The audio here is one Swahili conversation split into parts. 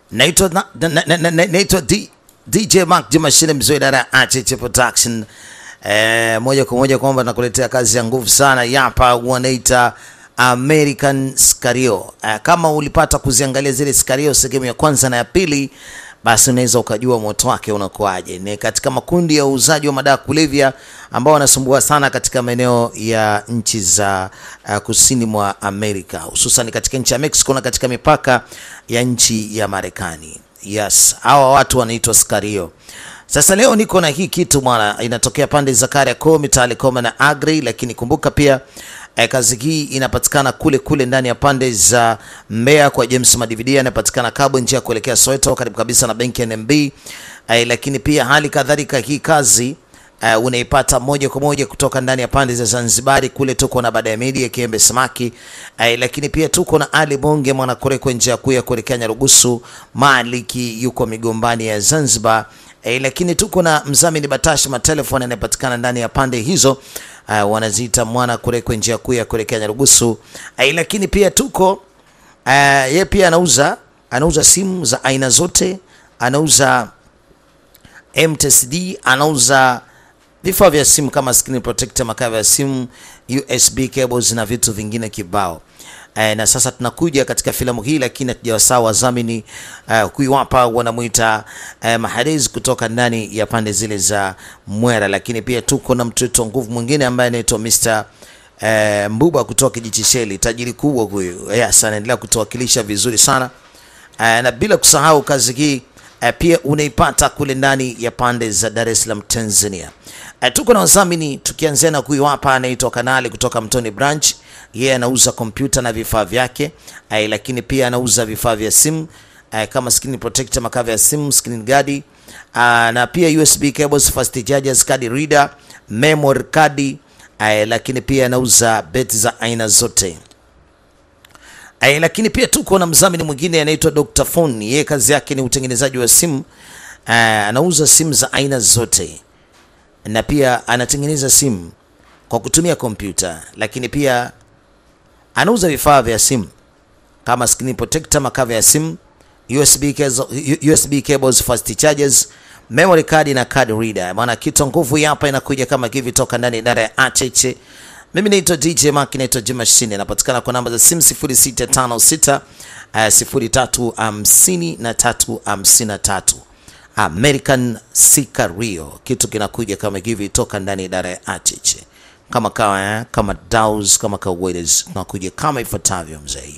naitwa na- na- na- na- na- naitwa D- DJ Mark Jumashine mzee idara ya Acheche Production. Eh, moja kwa moja kwamba nakuletea kazi ya nguvu sana yapa wanaita American Scario. Eh, kama ulipata kuziangalia zile Scario sehemu ya kwanza na ya pili, basi unaweza ukajua moto wake unakuwaje. Ni katika makundi ya uuzaji wa madawa ya kulevya ambao wanasumbua sana katika maeneo ya nchi za uh, kusini mwa Amerika, hususan katika nchi ya Mexico na katika mipaka ya nchi ya Marekani. Yes, hawa watu wanaitwa Scario. Sasa leo niko na hii kitu bwana, inatokea pande za Kariakoo, Mitale Koma na Agri, lakini kumbuka pia eh, kazi hii inapatikana kule kule ndani ya pande za Mbeya kwa James Madividi, anapatikana Kabo, njia ya kuelekea Soweto, karibu kabisa na benki ya NMB. Eh, lakini pia hali kadhalika hii kazi Uh, unaipata moja kwa moja kutoka ndani ya pande za Zanzibari kule tuko na baada ya media Kiembe Samaki uh, lakini pia tuko na Ali Bonge Mwanakorekwe njia kuu ya kuelekea Nyarugusu, Maliki yuko migombani ya Zanzibar uh, lakini tuko na Mzamini Batashi matelefoni anayepatikana ndani ya pande hizo uh, wanaziita Mwanakorekwe njia kuu ya kuelekea Nyarugusu uh, lakini pia tuko uh, yeye pia anauza anauza simu za aina zote, anauza MTSD anauza vifaa vya simu kama screen protector, makava ya simu, USB cables na vitu vingine kibao. E, na sasa tunakuja katika filamu hii, lakini hatujawasahau wadhamini uh, huyu hapa wanamuita uh, Mahrez kutoka ndani ya pande zile za Mwera, lakini pia tuko na mtoto nguvu mwingine ambaye anaitwa Mr uh, Mbuba kutoka Kijichisheli, tajiri kubwa huyu. Yes, anaendelea kutuwakilisha vizuri sana uh, na bila kusahau kazi hii uh, pia unaipata kule ndani ya pande za Dar es Salaam Tanzania. Uh, tuko na wadhamini tukianzia na huyu hapa anaitwa Kanali kutoka Mtoni Branch. Yeye anauza kompyuta na vifaa vyake uh, lakini pia anauza vifaa vya simu uh, kama screen protector, makava ya simu, screen guard uh, na pia USB cables, fast chargers, card reader, memory card uh, lakini pia anauza beti za aina zote. Ay, lakini pia tuko na mdhamini mwingine anaitwa Dr. Phone. Yeye kazi yake ni utengenezaji wa simu. Uh, anauza simu za aina zote na pia anatengeneza simu kwa kutumia kompyuta, lakini pia anauza vifaa vya simu kama screen protector, makava ya simu, USB cables, USB cables, fast chargers, memory card na card reader. Maana kitu nguvu hapa inakuja kama hivi toka ndani ya idara ya Acheche. Mimi naitwa DJ Mark, naitwa Juma Shine, napatikana kwa namba za simu 0656 uh, 035353 American Sicario. Kitu kinakuja kama hivi toka ndani ya idara ya Acheche, kama kawa eh, kama daus kama kawaida, tunakuja kama ifuatavyo mzee.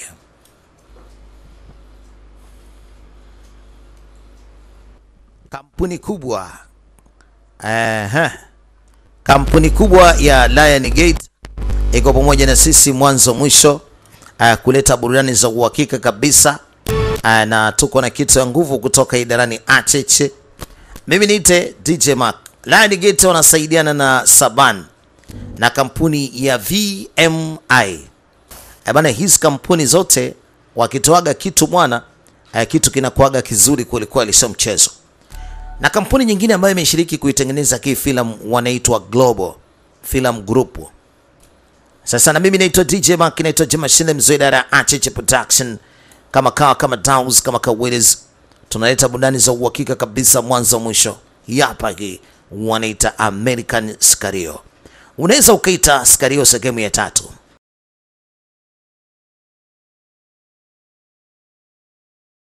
Kampuni kubwa eh, kampuni kubwa ya Lion Gate iko pamoja na sisi mwanzo mwisho, uh, kuleta burudani za uhakika kabisa uh, na tuko na kitu ya nguvu kutoka idarani Acheche. Mimi niite DJ Mark. Lion Gate wanasaidiana na Saban na kampuni ya VMI. Eh, bana hizi kampuni zote wakitoaga kitu mwana uh, kitu kinakuaga kizuri kweli kweli, sio mchezo na kampuni nyingine ambayo imeshiriki kuitengeneza hii filamu wanaitwa Global Film Group. Sasa na mimi naitwa DJ Mark, naitwa Jemashine mzee idara ya Acheche Production, kama kawa kama Downs kama Kawilis, tunaleta burudani za uhakika kabisa mwanzo mwisho. Hapa hii wanaita American Scario, unaweza ukaita Scario sehemu ya tatu.